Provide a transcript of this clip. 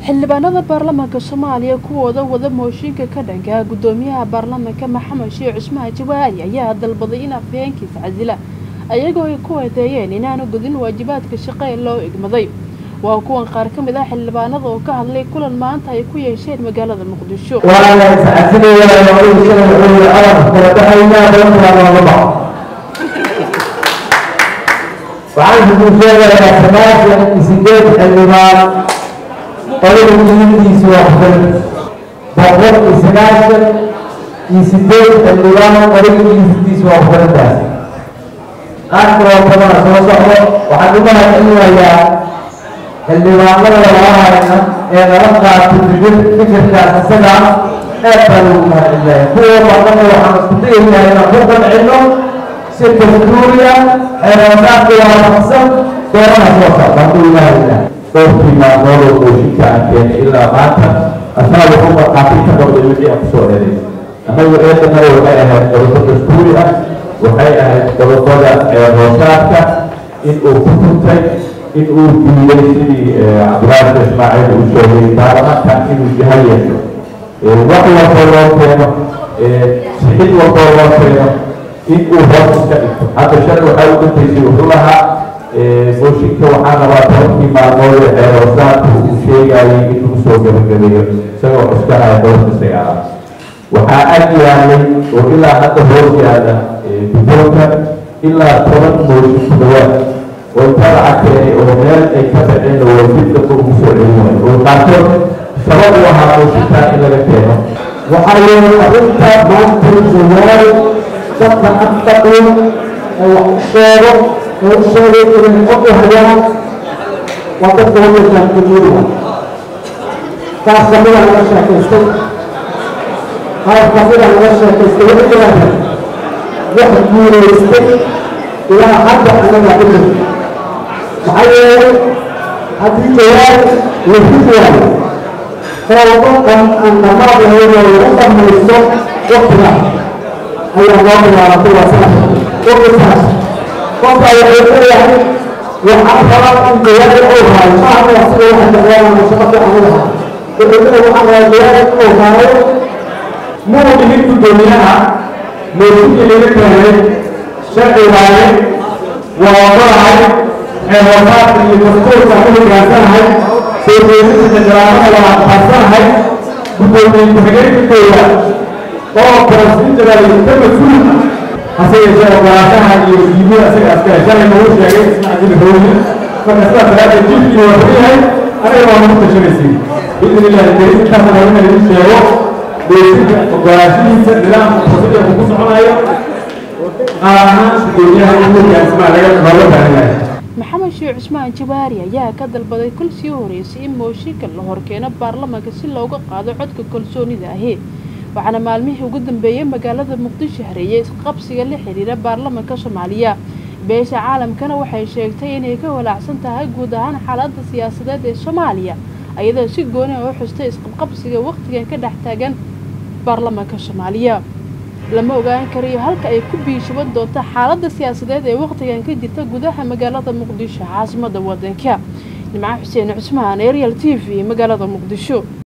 xildhibaanada baarlamaanka soomaaliya kuwooda wada mooshinka ka dhanka gudoomiyaha baarlamaanka maxamed sheekh cusmaan jawaari ayaa dalbaday in afhayeenkiisa casila ayagoo ay ku eedeeyeen inaanu gudin waajibaadka shaqo ee loo igmaday waa kuwan qaar ka mid ah xildhibaanada oo ka hadlay kulan maanta ay ku yeesheen magaalada muqdisho waana iscasilayaa oo shalay wuxuu arab kala baxaynaa doontaa looga baxo waxaan idin sheegayaa sagaashan iyo sideed xildhibaan qolada diintiisu waxbay boqol iyo sagaashan iyo sideed xildhibaan qolada diintiisu waxbarintaas qaar kaloo badana soo socdo waxaan u mahadcelinayaa xildhibaanada labahayna ee nala qaatay fikirkaas isaga aad baan ugu mahadcelinaya kuwa badanna waxaan isku dayaynaa inaan ku qancino si dastuuriya xeeroosaadka waafaqsan doorana soo socda hadduu ilaahay ilaah dhowrkii maalmood oo mooshinka aan keenay ilaa maanta asaa wuxuu markhaati ka noqday wixii aan kusoo helay annagu eedana waxay ahayd qodobo dastuuri ah waxay ahayd qodobada xeeroosaadka in uu ku tuntay in uu diiday sidii cabdiraasha ismaaciil uu sheegay baarlamaanka inuu jaha yeesho wax walboo loo keeno sixid walboo loo keeno in uu hoos iska dhigto hadda shalay waxaa u dantaysay wuxuu lahaa mooshinka waxaa rabaa tobankii maalmood ee xeeroosaadka uu sheegayay in lagu soo gabagabeeyo isagoo cuskanaya doorka sagaalaad waxaa ag yaalay oo ilaa hadda hoos yaala guddoonka ilaa toban mooshin ku dhawaad oo tabaca keenay oo meel ay ka baxeen oo dibka ugu soo celinayo oo qaarkood sabab u ahaa mooshinkaa in laga keeno waxaa yeelay arrinta maanta jawaal dadka afdaqin ee wax u sheego ee u sheegay inay og u hayaan waa dadka waddankan dunyada qaar kamida laga sheekaystay qaar kamida laga sheekaystay waxay yidhahdeen wax guulaystay ilaa hadda anaga ku jirta maxaa yeelay haddii jawaab la hid waayo qoodo dhan aan dhammaad lahayn oo lagu dhamaysto waqtiga ayaa loo bilaabatay waa saas waqtigaas qofka wuxuu leeyahay waxaan rabaa in jawaab uu haayo maaha waa sida waxa jeclaanaya shaqo fiican u lahaa wuxuu leeyahay waxaan rabaa jawaab uu haayo muu dhihin guddoomiyaha mooshinkii laga keenay sharci waaye waa ogolahay xeeroosaadka iyo dastuurka ku hogaansanahay soo jeedinta jajaraamada waa aqbaansanahay guddoomiye ku-xigeenkooda oo barasiinjadaal ka mas-uul hase yeeshee ogolaanshaha iyo diimada isaga askale shalay nagu sheegay isna ajil hooye marka sidaas daraaddeed jilkii waa xun yahay anaga waa nagu tashanaysiin biidn illahi karim intaasna waa inay idin sheego doosinka ogolaanshihiisa nidaamka procedurku ku soconayo qaar ahaan guddoomiyaha in hogaansmaa laga looga baahan yahay maxamed sheekh cusmaan jawaari ayaa ka dalbaday kol sii horeysay in mooshinka la horkeeno baarlamaanka si looga qaado codka kalsoonida ahi waxaana maalmihii ugu dambeeyey magaalada muqdisho hareeyay isqabsiga la xiriira baarlamaanka soomaaliya beesha caalamkana waxay sheegtay inay ka walaacsan tahay guud ahaan xaaladda siyaasadeed ee soomaaliya ayadoo si gooni a u xustay isqabqabsiga wakhtigan ka dhex taagan baarlamaanka soomaaliya lama ogaan karayo halka ay ku biishuban doonto xaaladda siyaasadeed ee wakhtigan ka jirta gudaha magaalada muqdisho caasimada wadanka nimco xuseen cusmaan ariel t v magaalada muqdisho